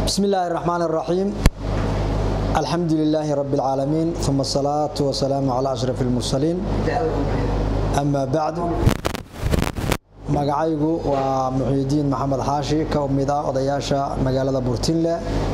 بسم الله الرحمن الرحيم الحمد لله رب العالمين ثم الصلاة والسلام على أشرف المرسلين أما بعد magacaygu waa muxiidiin maxamed xaashi ka mid ah odayaasha magaalada burtinle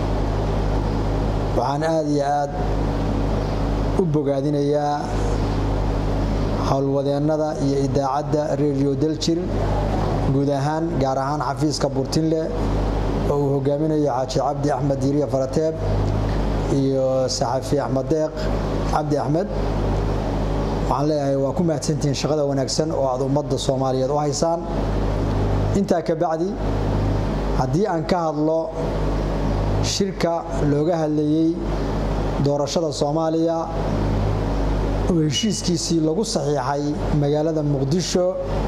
waxaan aada iyo aad u bogaadinayaa howlwadeennada iyo idaacadda radio daljir guud ahaan gaar ahaan xafiiska burtinle oo uu hogaaminayo xaaji cabdi axmed diiriya farateeb iyo saxafi axmed deeq cabdi axmed waxaan leeyahay waa ku mahadsantihiin shaqada wanaagsan oo aad ummadda soomaaliyeed u haysaan intaa ka bacdi haddii aan ka hadlo shirka looga hadlayey doorashada soomaaliya oo heshiiskiisii lagu saxiixay magaalada muqdisho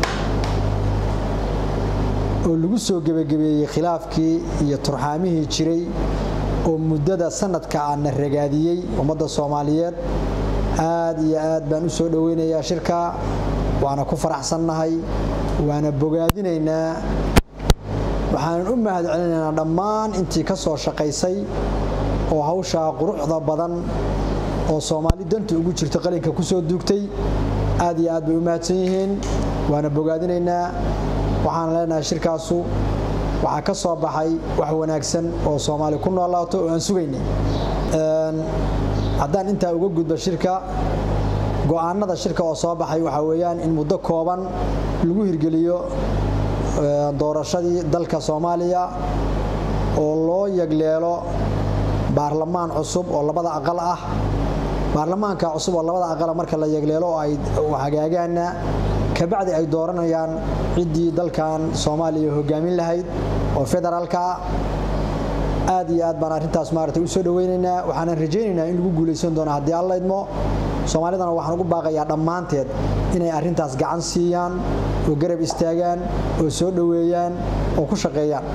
oo lagu soo gebagabeeyey khilaafkii iyo turxaamihii jiray oo muddada sanadka aana ragaadiyey ummadda soomaaliyeed aad iyo aad baan u soo dhoweynayaa shirka waana ku faraxsannahay waana bogaadinaynaa waxaanan u mahad celinaynaa dhammaan intii ka soo shaqaysay oo hawshaa quruxda badan oo soomaali danta ugu jirta qalinka ku soo duugtay aad iyo aad bay u mahadsan yihiin waana bogaadinaynaa waxaan leenahay shirkaasu waxaa ka soo baxay wax wanaagsan oo soomaali ku noolaato oo aan sugaynay haddaan intaa uga gudbo shirka go-aanada shirka oo soo baxay waxaa weeyaan in muddo kooban lagu hirgeliyo doorashadii dalka soomaaliya oo loo yagleelo baarlamaan cusub oo labada aqal ah baarlamaanka cusub oo labada aqala marka la yagleelo oo ay hagaagaana kabacdi ay dooranayaan ciddii dalkan soomaaliya hogaamin lahayd oo federaalka aad iyo aad baan arrintaas maarata u soo dhoweynaynaa waxaanan rajaynaynaa in lagu guulaysan doono haddii alla idmo soomaalidana waxaan ugu baaqayaa dhammaanteed inay arrintaas gacan siiyaan oo garab istaagaan oo soo dhoweeyaan oo ku shaqeeyaan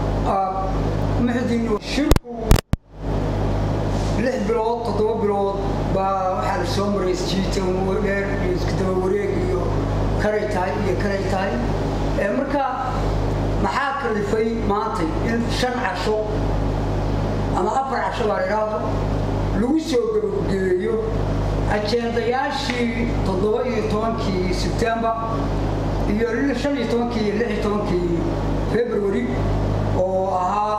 shirku lix bilood toddoba bilood baa waxaa la soo maray isjiitan dheer iyo iskadaba wareeg iyo karay tahay iyo karay tahay marka maxaa kalifay maantay in shan casho ama afar casho baa la idhaahdo lagu soo gabagabeeyo ajendayaashii toddoba iyo tobankii sebtembar iyo shan iyo tobankii iyo lix iyo tobankii february oo ahaa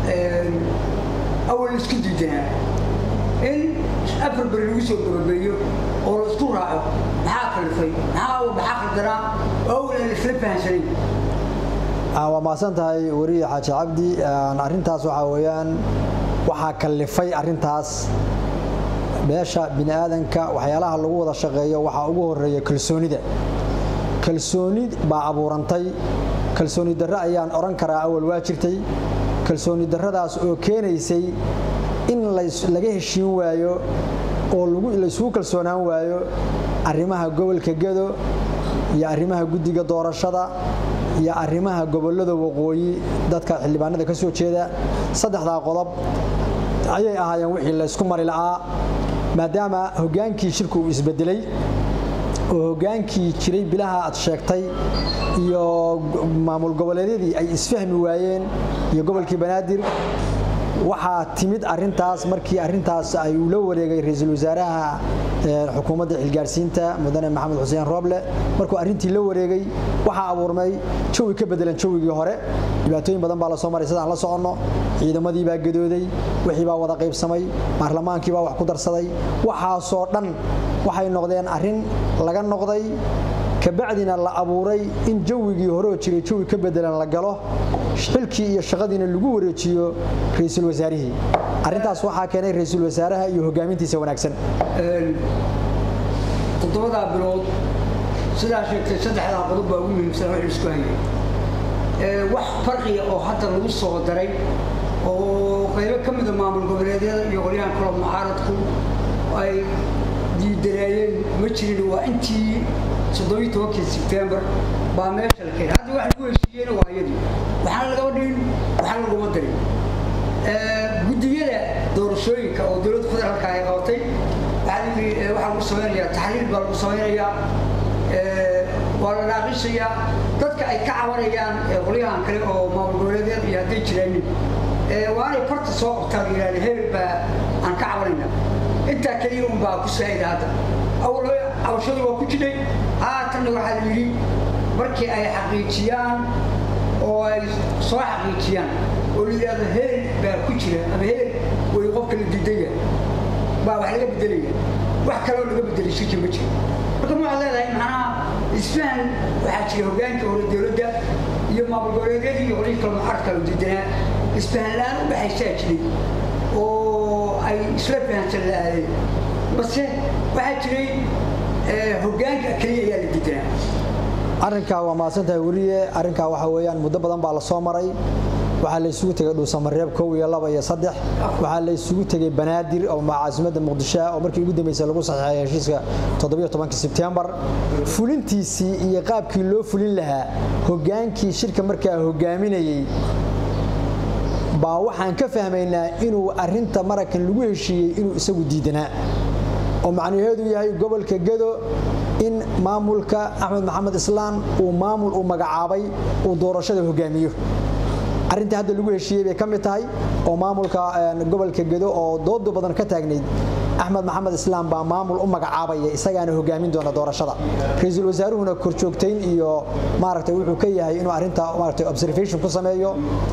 awal isku diidanaa in afar beri lagu soo gabagabeeyo oo la isku raaco maxaa kalifay maxaa maxaa qaldanaa oo awal aan isla fahansanayn waa mahadsan tahay weriye xaaji cabdi arrintaas waxaa weeyaan waxaa kallifay arrintaas meesha bini aadanka waxyaalaha lagu wada shaqeeyo waxaa ugu horeeya kalsoonida kalsooni baa abuurantay kalsooni darre ayaan odhan karaa awal waa jirtay kalsooni darradaas oo keenaysay in laga heshiin waayo oo laysugu kalsoonaan waayo arrimaha gobolka gedo iyo arrimaha guddiga doorashada iyo arrimaha gobollada waqooyi dadka xildhibaanada ka soo jeeda saddexdaa qodob ayay ahaayeen wixii laysku mari la'aa maadaama hoggaankii shirku uu isbedelay oo hoggaankii jiray bilaha aad sheegtay iyo maamul goboleedyadii ay isfahmi waayeen iyo gobolkii banaadir waxaa timid arintaas markii arintaas ay uu la wareegay ra-iisul wasaaraha xukuumadda xilgaarsiinta mudane maxamed xuseen rooble markuu arrintii la wareegay waxaa abuurmay jawi ka bedelan jawigii hore dhibaatooyin badan baa lasoo maray sidaan la soconno ciidamadii baa gadooday wixii baa wada qaybsamay baarlamaankii baa wax ku darsaday waxaasoo dhan waxay noqdeen arrin laga noqday kabacdina la abuuray in jawigii horeoo jiray jawi ka bedelan la galo xilkii iyo shaqadiina lagu wareejiyo ra-iisul wasaarihii arrintaas waxaa keenay ra-iisul wasaaraha iyo hogaamintiisa wanaagsan toddobadaa bilood sidaa sheegtay saddexdaa qodob baa ugu muhiimsan wax isku hayay wax farqiya oo hadda lagu soo daray oo qaybo ka mida maamul goboleedyada iyo qolyahan kalo mucaaradku ay diidareeyeen ma jirin waa intii soddobiyi tobankii sebtembar baa meesha la keenay hadda wax lagu heshiiyeyna waa iyadii waxaana lagama dhigin waxaa laguma darin guddiyada doorashooyinka oo dowladda federaalka ay qabatay waxaa lagu samaynayaa taxliil baa lagu samaynayaa waa la naaqishayaa dadka ay ka cabanayaan qolyahan kale oo maamul goboleedyada iyo hadday jiraanin waa inay farta soo qortaan yidhahda hebel baa aan ka cabanayna intaa keliya un baa ku saa'ida hadda awal cabashadu waa ku jidhay haatanna waxaa la yidhi markii ay xaqiijiyaan oo ay soo xaqiijiyaan oo la yidhahdo hebel baa ku jira ama hebel way qofka la diidaya baa wax laga bedelaya wax kaloo laga bedelay shirki ma jiro marka ma waxaad leedahay macnaha isfahan waxaa jira hoggaanka hore dowladda iyo maamul goboleedyadii iyo qolihii kale muxarka u diidanaa isfahan la-aan u dhaxaysaa jiray oo ay isla fahansan la aadeen base waxaa jiray hoggaanka keliya ayaa la diidanaa arrinkaa waa mahadsantahay weliye arrinkaa waxaa weeyaan muddo badan baa la soo maray waxaa la isugu tegay dhuusamareeb kow iyo laba iyo saddex waxaa la isugu tegay banaadir oo caasimadda muqdisho oo markii ugu dambeysay lagu saxeexay heshiiska toddobiyo tobankii sebtembar fulintiisii iyo qaabkii loo fulin lahaa hoggaankii shirka markaa hoggaaminayey baa waxaan ka fahmaynaa inuu arrinta marakan lagu heshiiyey inuu isagu diidanaa oo macnaheedu yahay gobolka gado in maamulka axmed maxamed islaan uu maamul uu magacaabay uu doorashada hogaamiyo arrintii hadda lagu heshiiyey bay ka mid tahay oo maamulka gobolka gedo oo doodu badan ka taagnayd axmed maxamed islaam baa maamul u magacaabaya isagaana hogaamin doona doorashada ra-iisul wasaaruhuna korjoogtayn iyo maaragtay wuxuu ka yahay inuu arrinta maaragtay observation ku sameeyo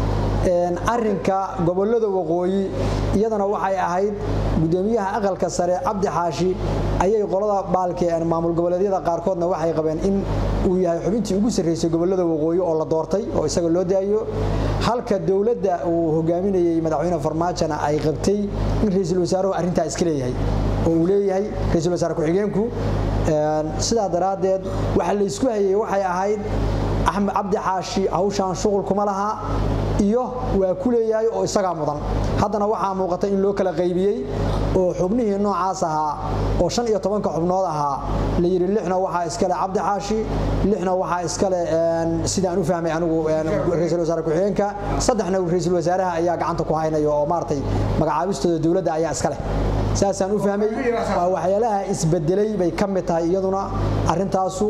arinka gobolada waqooyi iyadana waxay ahayd gudoomiyaha aqalka sare cabdi xaashi ayay qolada baalke maamul goboleedyada qaarkoodna waxay qabeen in uu yahay xubintii ugu sarreysay gobolada waqooyi oo la doortay oo isaga loo daayo halka dowladda uu hogaaminayey madaxweyne farmaajona ay qabtay in ra-iisul wasaaruhu arrintaa iska leeyahay oo uu leeyahay ra-iisul wasaare ku-xigeenku sidaa daraaddeed waxa la isku hayay waxay ahayd axmed cabdi xaashi hawshaan shuqul kuma laha iyo waa ku leeyahay oo isagaa mudan haddana waxaa muuqata in loo kala qaybiyey oo xubnihii noocaas ahaa oo shan iyo tobanka xubnood ahaa la yidhi lixna waxaa iskale cabdi xaashi lixna waxaa iskale sidaan u fahmay anigu ra-iisul wasaare ku-xigeenka saddexna ra-iisul wasaaraha ayaa gacanta ku haynaya oo maaragtay magacaabistooda dowladda ayaa iskale saasaan u fahmay waa waxyaalaha isbedelay bay ka mid tahay iyaduna arrintaasu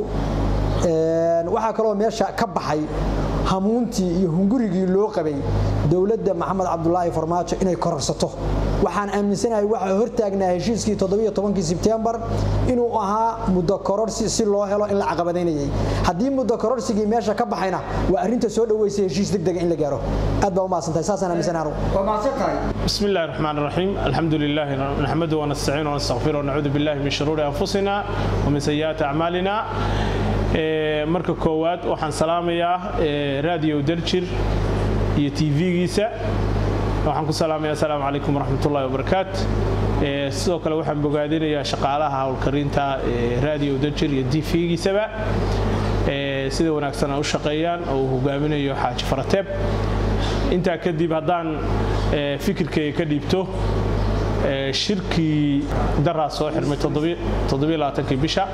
waxaa kaloo meesha ka baxay hamuuntii iyo hungurigii loo qabay dowladda maxamed cabdulaahi farmaajo inay kororsato waxaan aaminsanahay waxaa hortaagnaa heshiiskii todobiyotobankii sebtembar inuu ahaa muddo kororsi si loo helo in la caqabadaynayay haddii muddo kororsigii meesha ka baxayna waa arrinta soo dhoweysay heshiis degdega in la gaaro aad baa umahadsantahay saasaan aaminsanahay anugu waa mahadsantahay بسم الله الرحمن الرحيم الحمد لله نحمده ونستعينه ونستغفره ونعوذ بالله من شرور أنفسنا ومن سيئات أعمالنا marka koowaad waxaan salaamayaa raadiyo daljir iyo tv-giisa waxaan ku salaamaya asalaamu calaykum waraxmatullahi wabarakaat sidoo kale waxaan bogaadinayaa shaqaalaha howlkarinta raadiyo daljir iyo tv-giisaba sida wanaagsan ay u shaqeeyaan oo uu hogaaminayo xaaji farateeb intaa kadib haddaan fikirkayga ka dhiibto shirkii daraa soo xirmay bisha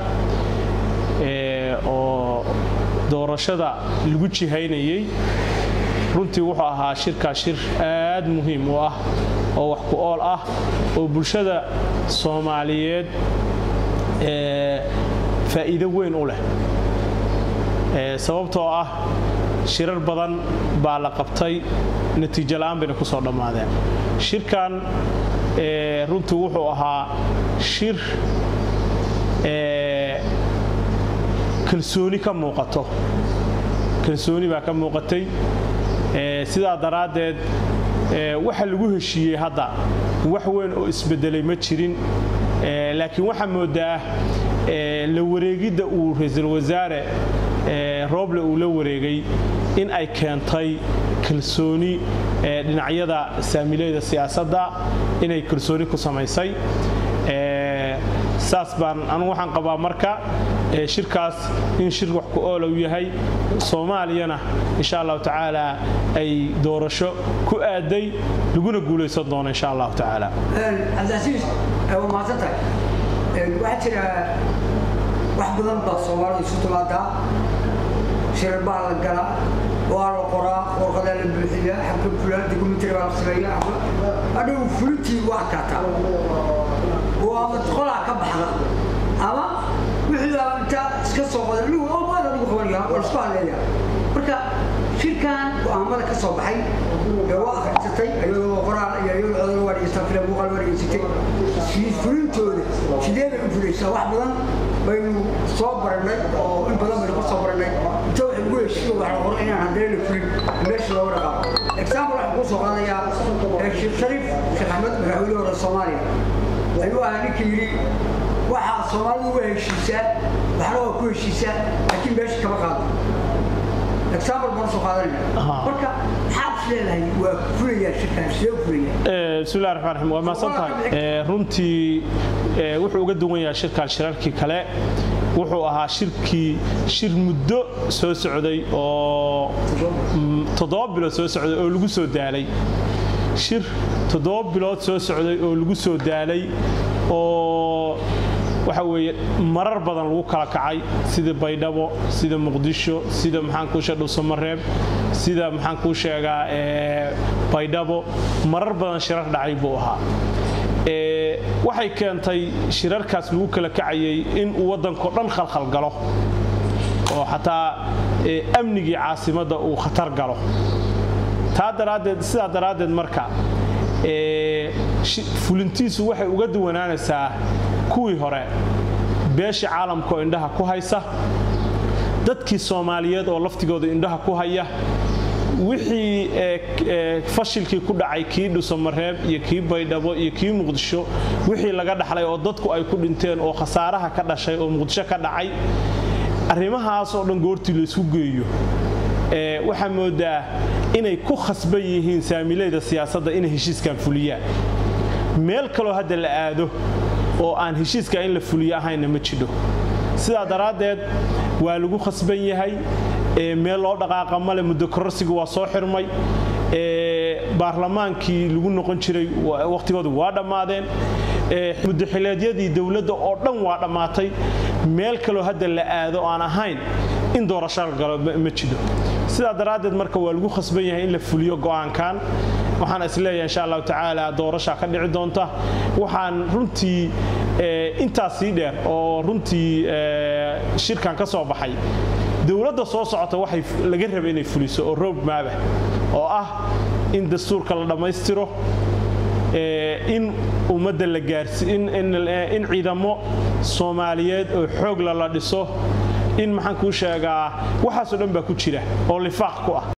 oo doorashada lagu jihaynayey runtii wuxuu ahaa shirkaa shir aad muhiim u ah oo wax ku ool ah oo bulshada soomaaliyeed faa'iido weyn u leh sababtoo ah shirar badan baa la qabtay natiijo la'aan bayna ku soo dhammaadeen shirkan runtii wuxuu ahaa shir kalsooni ka muuqato kalsooni baa ka muuqatay sidaa daraaddeed waxa lagu heshiiyey hadda wax weyn oo isbedelay ma jirin laakiin waxaa moodaa la wareegidda uu ra-iisul wasaare rooble uu la wareegay in ay keentay kalsooni dhinacyada saamilayda siyaasadda inay kalsooni ku samaysay saas baan anugu waxaan qabaa marka shirkaas in shir wax ku oola u yahay soomaaliyana insha allahu tacaala ay doorasho ku aaday laguna guulaysan doono insha allahu tacaala cabdicasiis waa mahadsantahay waxaa jira wax badan baa soomaalida isu timaadaa shirar baa la galaa waa la qoraa warqadaa la buuxiya xabka fulaan dokumentary baa la sameeya adhow fulintii waa adkaataa oo ama qolaa ka baxda ama wixii baa inta iska soo qoda anigu oo baad adigu qabanaya oo isku haleeya marka shirkan go'aamada ka soo baxay ee waa akhrisatay iyadoo qoraal iyo iyadoo codol waa dhegeystaa filim muuqaal waa dhegeysatay fulintooda sidee bay u fulaysaa wax badan baynu soo barannay oo in badan baynu ka soo barannay inta waxay ugu heshiiyo waxa la qoray inaan haddana la fulin meesha looga dhaqaaqo example waxaan kuu soo qaadayaa sheekh shariif sheekh axmed madaxweyne hore soomaaliya ayuu ahaa ninka yidhi waxaa soomaalidu uga heshiisaa waxna waa ku heshiisaa laakiin meesha kama qaado example baan soo qaadanaya marka maxaad is leedahay waa fulayaa shirkaan sidee u fulayaa bismillahi raxmaan raxiim waa mahadsan tahay runtii wuxuu uga duwan yahay shirkan shirarkii kale wuxuu ahaa shirkii shir muddo soo socday oo toddoba bilood soo socday oo lagu soo daalay shir toddoba bilood soo socday oo lagu soo daalay oo waxa weeye marar badan lagu kala kacay sida baydhabo sida muqdisho sida maxaan kuu sheega dhuusamareeb sida maxaan kuu sheegaa baydhabo marar badan shirar dhacay buu ahaa waxay keentay shirarkaas lagu kala kacayay in uu waddankao dhan khalkhal galo oo xataa amnigii caasimadda uu khatar galo taa daraaddeed sidaa daraaddeed marka fulintiisu waxay uga duwanaanaysaa kuwii hore beesha caalamka oo indhaha ku haysa dadkii soomaaliyeed oo laftigooda indhaha ku haya wixii fashilkii ku dhacay kii dhusamareeb iyo kii baydhabo iyo kii muqdisho wixii laga dhaxlay oo dadku ay ku dhinteen oo khasaaraha ka dhashay oo muqdisho ka dhacay arrimahaas oo dhan goortii laysku geeyo waxaa moodaa inay ku khasban yihiin saamilayda siyaasadda inay heshiiskan fuliyaan meel kaloo hadda la aado oo aan heshiiska in la fuliyo ahayna ma jidho sidaa daraaddeed waa lagu khasban yahay meel loo dhaqaaqa male muddo kororsiga waa soo xirmay baarlamaankii lagu noqon jiray wakhtigoodu waa dhammaadeen muddaxileedyadii dowladda oo dhan waa dhammaatay meel kaloo hadda la aado aan ahayn in doorasho la galo ma jiro sidaa daraaddeed marka waa lagu khasban yahay in la fuliyo go'aankan waxaan isleeyahay insha allahu tacaala doorashaa ka dhici doonta waxaan runtii intaas sii dheer oo runtii shirkan ka soo baxay dowladda soo socota waxay laga raba inay fuliso oo road maaba oo ah in dastuurka la dhammaystiro in ummadda la gaarsi in ciidamo soomaaliyeed oo xoog lala dhiso in maxaan kuu sheegaa waxaasoo dhan baa ku jira oo lifaaq ku ah